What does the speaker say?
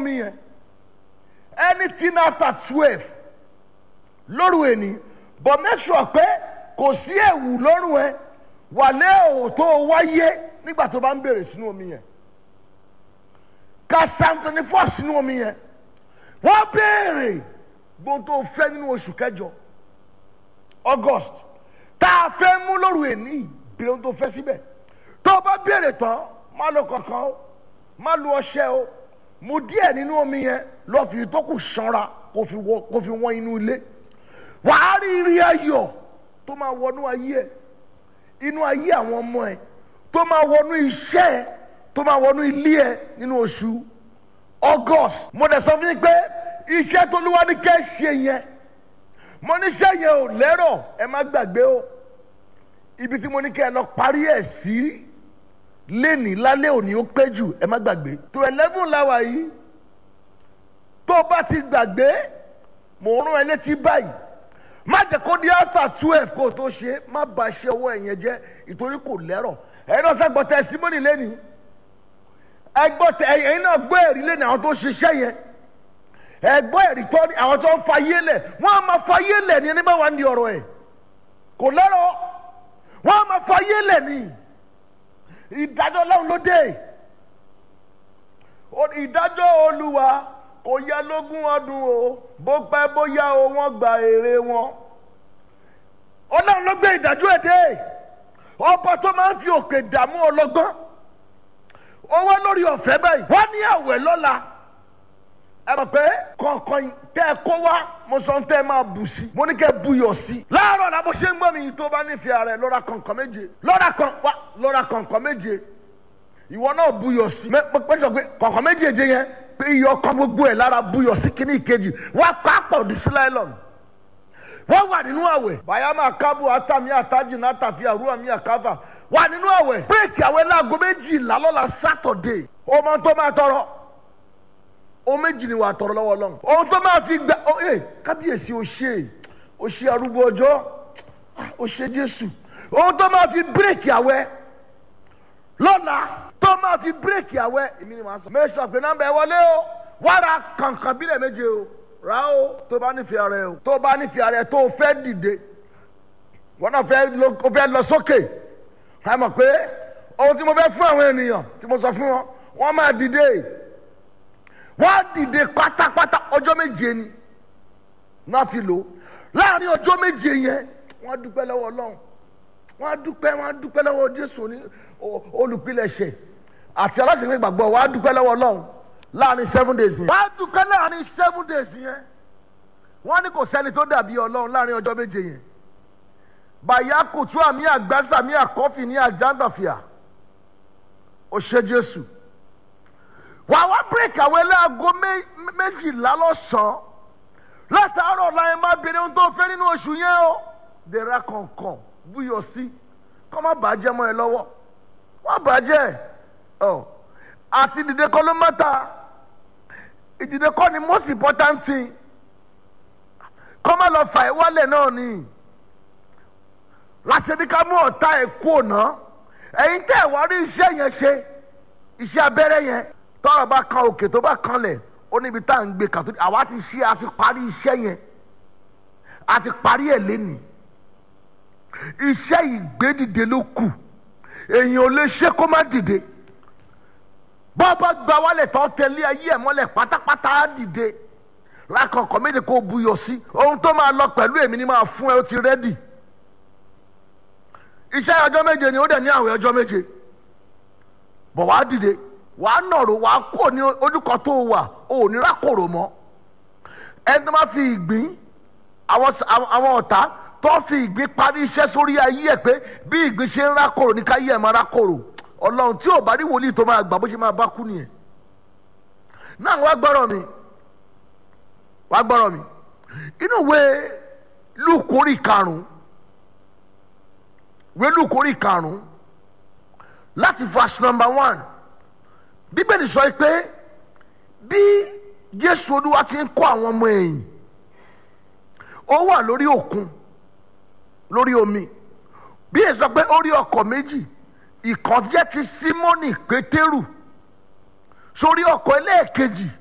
omi yẹn anything after twelve lóru èní but make sure pé kò sí ẹ̀wù lọ́rùn ẹ wà lé òótọ́ wáyé nígbà tó bá ń bèrè sínú omi yẹn ka psalm twenty four sínú omi yẹn wọ́n béèrè gbogbo tó fẹ́ nínú oṣù kẹjọ august tá a fẹ́ mú lóru èní béèrè ohun tó fẹ́ síbẹ̀ tó o bá béèrè tán má lo kankan o má lo ọṣẹ o mu díẹ̀ nínú omi yẹn lọ́ọ́ fi tó kù sanra kó fi wọ kó fi wọ́n inú ilé wàá rí rí ayọ̀ tó máa wọnú ayé ẹ inú ayé àwọn ọmọ ẹ tó máa wọnú iṣẹ́ ẹ tó máa wọnú ilé ẹ nínú oṣù august mo dẹ̀ sọ fún yín pé iṣẹ́ tó lúwa ní kẹ́ ṣe yẹn mo níṣẹ́ yẹn ò lẹ́rọ̀ ẹ má gbàgbé o ibi tí mo ní kẹ́ ẹ lọ parí ẹ̀ sí lẹ́nìí lálẹ́ òní ó pé jù ẹ má gbàgbé tó eleven láwa yìí tó o bá ti gbàgbé mò ń rán ẹ létí báyìí má jẹ́ kó di after twelve kó o tó ṣe má ba iṣẹ́ owó ẹ̀yẹn jẹ́ ìtorí kò lẹ́rọ̀ ẹ̀yin náà sẹ́gbọ́ testimony lẹ́nìí ẹgbọ́ tẹ ẹ̀yin náà gbọ́ ẹ̀rí lẹ́nìí àwọn tó ṣiṣẹ́ yẹn ẹgbọ́ ẹ̀rí tọ́ ni àwọn tó ń fa yé lẹ̀ wọ́n á máa fa yé lẹ̀ ní ẹni bá wà ní ọ̀rọ̀ ẹ̀ kò lẹ́rọ̀ wọ́n á máa fa yé lẹ̀ ní ìdájọ́ ọlọ́run ló dé ìdájọ́ olúwa kò yá lógún ọdún o bó pẹ́ bóyá o wọ́n gba èrè wọn ọlọ́run ló gbé ìdájọ́ ẹ̀ dé ọba tó máa ń fi òkè dààmú ọlọ́gbọ́n owó lórí ọ̀fẹ́ báyìí wọ́n ní àwẹ̀ lọ́la ẹ mọ̀ pé kọ̀ọ̀kan tẹ́ ẹ kó wá mo sọ tẹ́ ẹ máa bù sí mo ní kẹ́ ẹ buyọ̀ sí. láàárọ̀ la bó ṣe ń gbọ́ mi yìí tó bá nífẹ̀ẹ́ rẹ̀ lọ́ra kọ̀ọ̀kan méje lọ́ra kan wá lọ́ra kọ̀ọ̀kan méje ìwọ náà buyọ̀ sí. pẹ́jọ pé kọ̀ọ̀kan méjèèje yẹn pé iyọ̀ kan gbogbo ẹ̀ lára buyọ̀ sí kíní ìkejì wá pápọ̀ ní síláìlọ́nù wọ́n wà nínú àwẹ̀. bayama kábù atami ataji natafi àrùwà mi àkàfà wà nínú àwẹ̀. bírèkì àwẹ̀ láago méjìlá lọ́la sátọ̀dé. ọmọ tó máa tọrọ o méjì ni wà á tọrọ lọ́wọ́ lọ́hùn. ohun tó máa fi gba ọ ẹ kábíyèsí o ṣe o ṣe arúgbó ọjọ́ o ṣe jésù. ohun tó máa fi bírèkì àwẹ̀ lọ́la tó máa fi bírèkì àwẹ̀ èmi ni màá sọ. mẹ́sàn-án pé nọ́mbà ẹ wọlé o wàrà kàǹkàn bílẹ̀ méje o ra o tó bá nífẹ̀ẹ́ rẹ o tó bá nífẹ̀ẹ́ rẹ tó o fẹ́ dìde wọn náà fẹ́ lọ sókè ká mọ̀ pé ohun tí mo fẹ́ fún àwọn ènìyàn tí mo sọ fún wọn wọ́n máa dìde wọ́n á dìde pátápátá ọjọ́ méje ni náà fi lò láàrin ọjọ́ méje yẹn wọ́n á dúpẹ́ lọ́wọ́ ọlọ́run wọ́n á dúpẹ́ wọ́n á dúpẹ́ lọ́wọ́ jésù olùpilẹ̀ṣẹ̀ àti aláṣẹ̀fẹ̀ ìgbàgbọ́ wọ́n á dúpẹ́ lọ́wọ́ ọlọ́run láàrin seven days yẹn. wọ́n á dúpẹ́ láàrin seven days yẹn. wọ́n ní kò sẹ́ni tó dàbí ọlọ́run láàrin ọjọ́ méje yẹn. bàyá kùtù àmì àgbàsà mi àkọ́fì ní àjàndàfíà ó ṣe jésù. wàá wá bírèkì àwọn ẹlẹ́àgọ́ méjìlá lọ́sàn-án látàárọ̀ láyé má bèrè ohun tó fẹ́ nínú oṣù yẹn o. dèrà kọ̀ọ̀kan búyọ̀ sí kọ́ má bàjẹ́ mọ́ ẹ lọ́wọ́ wọ́n bàjẹ́ ọ̀ àti dìde kọ́ ló mọ́ta ìdìde kọ́ ni most important thing kọ́ má lọ fà ẹ́ wálẹ̀ náà ni láti ẹni ká mú ọ̀tá ẹ̀ kú ọ̀nà ẹ̀yin tẹ́ ẹ̀ wá rí iṣẹ́ yẹn ṣe iṣẹ́ abẹ́rẹ́ yẹn tọ́rọ̀ bá kan òkè tó bá kanlẹ̀ ó níbi tá à ń gbé kàtó àwa ti ṣe àti parí iṣẹ́ yẹn àti parí ẹ̀ lẹ́nìí iṣẹ́ ìgbédìde ló kù èèyàn ò lè ṣe kó má dìde bọ́ọ̀bọ́ gba wálẹ̀ tó tẹ̀lé ayé ẹ̀ mọ́lẹ̀ pátápátá á dìde lákọ̀ọ́kọ́ méje kó buyọ̀ sí ohun tó máa lọ pẹ̀lú èmi ni máa fún ẹ ó ti rẹ́dì iṣẹ́ ọjọ́ méje ni ó dẹ̀ ní àwẹ̀ ọjọ́ méje bọ̀ wá dìde wàá nọ̀rọ̀ wàá kó ní ojúkọ tó wà ó ò ní rákòrò mọ́ ẹni tó máa fi ìgbín àwọn ọ̀tá tó fi ìgbín parí iṣẹ́ sórí ayé ẹ̀ pé bí ìgbín ṣe ń rákòrò ní káyé ẹ̀ máa rákòrò ọlọ́run tí ò bá rí wòlíì tó máa gbà bó ṣe máa bá kú nìyẹn náà wá gbọ́rọ̀ mi wá gbọ́rọ̀ mi inú ìwé lùkórì karùn-ún ìwé lùkórì karùn-ún láti verse number one bíbélì sọ pé bí jésù olúwa ti ń kọ́ àwọn ọmọ ẹ̀yìn ó wà lórí òkun lórí omi bí èso pé ó rí ọkọ̀ méjì ìkan jẹ́ ti símọ́nì pétérù sórí ọkọ̀ ẹlẹ́ẹ̀kejì